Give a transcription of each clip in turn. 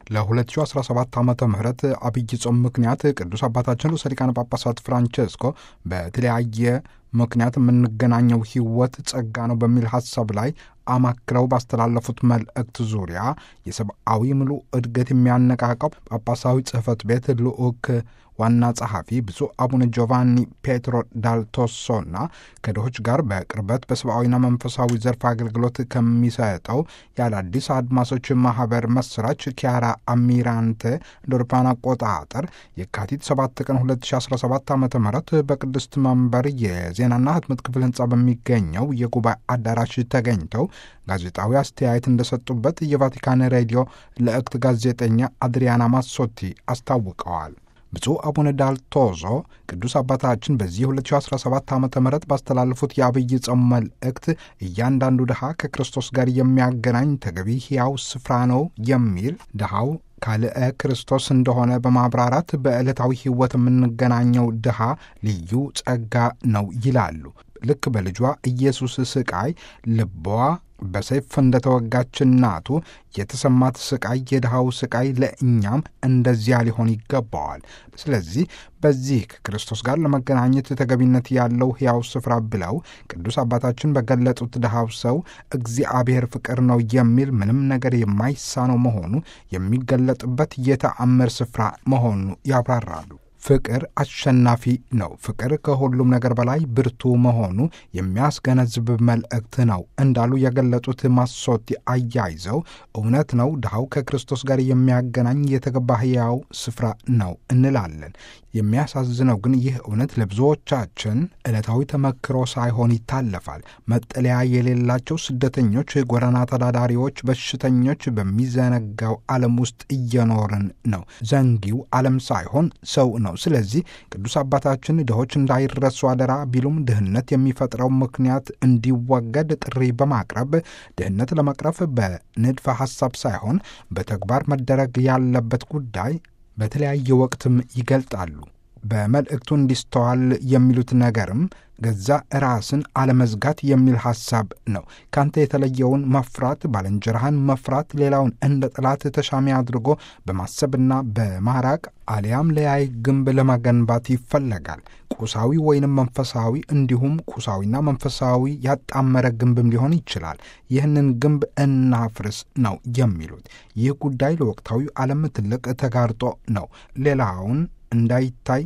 ለ2017 ዓ ም አብይ ጾም ምክንያት ቅዱስ አባታችን ርዕሰ ሊቃነ ጳጳሳት ፍራንቼስኮ በተለያየ ምክንያት የምንገናኘው ሕይወት ጸጋ ነው በሚል ሐሳብ ላይ አማክለው ባስተላለፉት መልእክት ዙሪያ የሰብአዊ ምሉ እድገት የሚያነቃቃው ጳጳሳዊ ጽሕፈት ቤት ልዑክ ዋና ጸሐፊ ብፁዕ አቡነ ጆቫኒ ፔትሮ ዳልቶሶና ከድሆች ጋር በቅርበት በሰብአዊና መንፈሳዊ ዘርፍ አገልግሎት ከሚሰጠው የአዳዲስ አድማሶች ማህበር መስራች ኪያራ አሚራንቴ እንደ አውሮፓውያን አቆጣጠር የካቲት 7 ቀን 2017 ዓ ም በቅድስት መንበር የዜናና ህትመት ክፍል ህንፃ በሚገኘው የጉባኤ አዳራሽ ተገኝተው ጋዜጣዊ አስተያየት እንደሰጡበት የቫቲካን ሬዲዮ ለእክት ጋዜጠኛ አድሪያና ማሶቲ አስታውቀዋል። ብፁዕ አቡነ ዳልቶዞ ቅዱስ አባታችን በዚህ 2017 ዓ ም ባስተላለፉት የአብይ ጾም መልእክት እያንዳንዱ ድሃ ከክርስቶስ ጋር የሚያገናኝ ተገቢ ሕያው ስፍራ ነው የሚል ድሃው ካልአ ክርስቶስ እንደሆነ በማብራራት በዕለታዊ ሕይወት የምንገናኘው ድሃ ልዩ ጸጋ ነው ይላሉ። ልክ በልጇ ኢየሱስ ስቃይ ልቧ በሰይፍ እንደተወጋች እናቱ የተሰማት ስቃይ የድሃው ስቃይ ለእኛም እንደዚያ ሊሆን ይገባዋል። ስለዚህ በዚህ ከክርስቶስ ጋር ለመገናኘት ተገቢነት ያለው ሕያው ስፍራ ብለው ቅዱስ አባታችን በገለጡት ድሃው ሰው እግዚአብሔር ፍቅር ነው የሚል ምንም ነገር የማይሳነው መሆኑ የሚገለጥበት የተአምር ስፍራ መሆኑ ያብራራሉ። ፍቅር አሸናፊ ነው። ፍቅር ከሁሉም ነገር በላይ ብርቱ መሆኑ የሚያስገነዝብ መልእክት ነው እንዳሉ የገለጹት ማሶቲ አያይዘው እውነት ነው፣ ድሃው ከክርስቶስ ጋር የሚያገናኝ የተገባ ሕያው ስፍራ ነው እንላለን። የሚያሳዝነው ግን ይህ እውነት ለብዙዎቻችን ዕለታዊ ተመክሮ ሳይሆን ይታለፋል። መጠለያ የሌላቸው ስደተኞች፣ ጎዳና ተዳዳሪዎች፣ በሽተኞች በሚዘነጋው ዓለም ውስጥ እየኖርን ነው። ዘንጊው ዓለም ሳይሆን ሰው ነው። ስለዚህ ቅዱስ አባታችን ድሆች እንዳይረሱ አደራ ቢሉም ድህነት የሚፈጥረው ምክንያት እንዲወገድ ጥሪ በማቅረብ ድህነት ለመቅረፍ በንድፈ ሐሳብ ሳይሆን በተግባር መደረግ ያለበት ጉዳይ በተለያየ ወቅትም ይገልጣሉ። በመልእክቱ እንዲስተዋል የሚሉት ነገርም ገዛ ራስን አለመዝጋት የሚል ሐሳብ ነው። ካንተ የተለየውን መፍራት፣ ባልንጀራህን መፍራት፣ ሌላውን እንደ ጠላት ተሻሚ አድርጎ በማሰብና በማራቅ አሊያም ለያይ ግንብ ለመገንባት ይፈለጋል። ቁሳዊ ወይንም መንፈሳዊ እንዲሁም ቁሳዊና መንፈሳዊ ያጣመረ ግንብም ሊሆን ይችላል። ይህንን ግንብ እናፍርስ ነው የሚሉት። ይህ ጉዳይ ለወቅታዊ ዓለም ትልቅ ተጋርጦ ነው። ሌላውን እንዳይታይ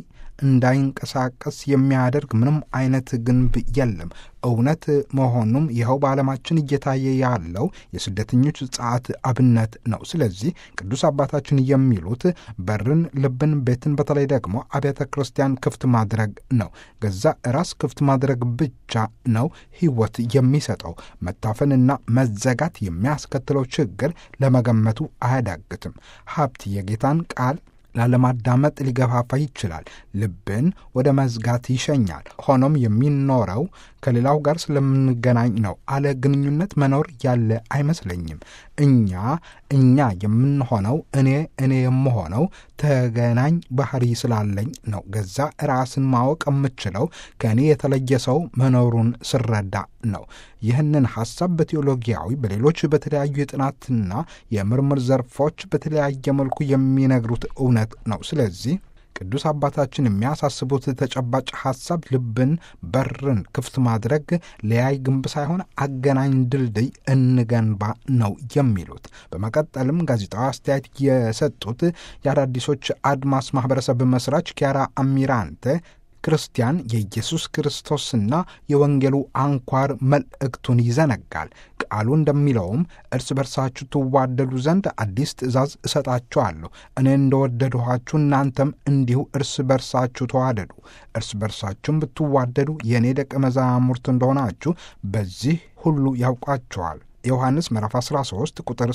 እንዳይንቀሳቀስ የሚያደርግ ምንም አይነት ግንብ የለም። እውነት መሆኑም ይኸው በዓለማችን እየታየ ያለው የስደተኞች ጸዓት አብነት ነው። ስለዚህ ቅዱስ አባታችን የሚሉት በርን፣ ልብን፣ ቤትን በተለይ ደግሞ አብያተ ክርስቲያን ክፍት ማድረግ ነው። ገዛ ራስ ክፍት ማድረግ ብቻ ነው ሕይወት የሚሰጠው። መታፈንና መዘጋት የሚያስከትለው ችግር ለመገመቱ አያዳግትም። ሀብት የጌታን ቃል ላለማዳመጥ ሊገፋፋ ይችላል። ልብን ወደ መዝጋት ይሸኛል። ሆኖም የሚኖረው ከሌላው ጋር ስለምንገናኝ ነው። አለ ግንኙነት መኖር ያለ አይመስለኝም። እኛ እኛ የምንሆነው እኔ እኔ የምሆነው ተገናኝ ባህሪ ስላለኝ ነው። ገዛ ራስን ማወቅ የምችለው ከእኔ የተለየ ሰው መኖሩን ስረዳ ነው። ይህንን ሐሳብ በቴዎሎጊያዊ በሌሎች በተለያዩ የጥናትና የምርምር ዘርፎች በተለያየ መልኩ የሚነግሩት እውነት ነው። ስለዚህ ቅዱስ አባታችን የሚያሳስቡት ተጨባጭ ሐሳብ ልብን፣ በርን ክፍት ማድረግ ለያይ ግንብ ሳይሆን አገናኝ ድልድይ እንገንባ ነው የሚሉት። በመቀጠልም ጋዜጣዊ አስተያየት የሰጡት የአዳዲሶች አድማስ ማህበረሰብ መስራች ኪያራ አሚራንቴ ክርስቲያን የኢየሱስ ክርስቶስና የወንጌሉ አንኳር መልእክቱን ይዘነጋል። ቃሉ እንደሚለውም እርስ በርሳችሁ ትዋደዱ ዘንድ አዲስ ትእዛዝ እሰጣችኋለሁ፣ እኔ እንደወደድኋችሁ እናንተም እንዲሁ እርስ በርሳችሁ ተዋደዱ። እርስ በርሳችሁም ብትዋደዱ የእኔ ደቀ መዛሙርት እንደሆናችሁ በዚህ ሁሉ ያውቋቸዋል። ዮሐንስ ምዕራፍ 13 ቁጥር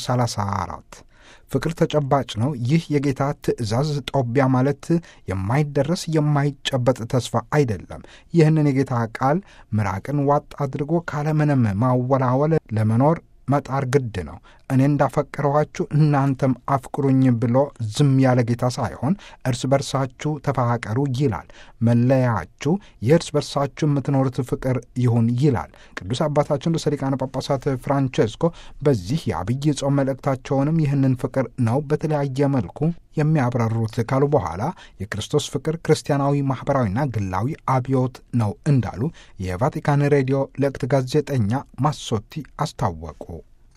34 ፍቅር ተጨባጭ ነው። ይህ የጌታ ትእዛዝ ጦቢያ ማለት የማይደረስ የማይጨበጥ ተስፋ አይደለም። ይህንን የጌታ ቃል ምራቅን ዋጥ አድርጎ ካለምንም ማወላወል ለመኖር መጣር ግድ ነው። እኔ እንዳፈቀረኋችሁ እናንተም አፍቅሩኝ ብሎ ዝም ያለ ጌታ ሳይሆን እርስ በርሳችሁ ተፋቀሩ ይላል። መለያችሁ የእርስ በርሳችሁ የምትኖሩት ፍቅር ይሁን ይላል። ቅዱስ አባታችን ርዕሰ ሊቃነ ጳጳሳት ፍራንቼስኮ በዚህ የአብይ ጾም መልእክታቸውንም ይህንን ፍቅር ነው በተለያየ መልኩ የሚያብራሩት ካሉ በኋላ የክርስቶስ ፍቅር ክርስቲያናዊ፣ ማኅበራዊና ግላዊ አብዮት ነው እንዳሉ የቫቲካን ሬዲዮ ለቅት ጋዜጠኛ ማሶቲ አስታወቁ።